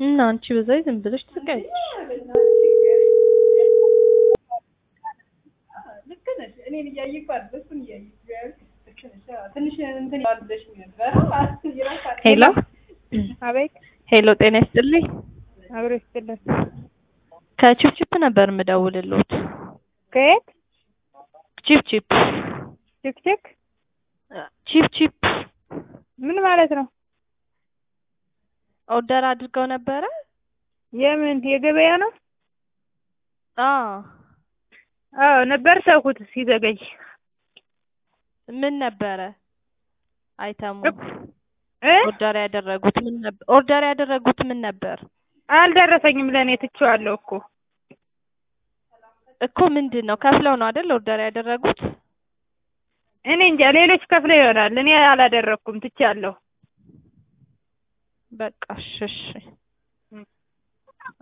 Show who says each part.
Speaker 1: እና አንቺ በዛ ዝም ብለሽ ትቀያለሽ።
Speaker 2: ልክ ነሽ። እኔን እያየሁ እኮ አይደል እሱን እያየሁ ልክ ነሽ። አዎ፣ ትንሽ እንትን ይላል ብለሽ ነበር። ይረሳል።
Speaker 1: ሄሎ
Speaker 3: አቤት
Speaker 1: ሄሎ፣ ጤና ይስጥልኝ።
Speaker 3: አብሮ ይስጥልን።
Speaker 1: ከቺፕቺፕ ነበር የምደውልልዎት።
Speaker 3: ከየት
Speaker 1: ቺፕቺፕ
Speaker 3: ችክችክ?
Speaker 1: ቺፕቺፕ
Speaker 3: ምን ማለት ነው?
Speaker 1: ኦርደር አድርገው ነበረ?
Speaker 3: የምን የገበያ ነው?
Speaker 1: አዎ።
Speaker 3: አዎ ነበር፣ ተውኩት ሲዘገይ።
Speaker 1: ምን ነበረ አይተሙ
Speaker 3: እ
Speaker 1: ኦርደር ያደረጉት ምን ነበር? ኦርደር ያደረጉት ምን ነበር
Speaker 3: አልደረሰኝም። ለእኔ ትቼዋለሁ እኮ
Speaker 1: እኮ ምንድን ነው ከፍለው ነው አይደል ኦርደር ያደረጉት?
Speaker 3: እኔ እንጃ፣ ሌሎች ከፍለው ይሆናል። እኔ አላደረኩም፣ ትቼዋለሁ።
Speaker 1: በቃ እሺ እሺ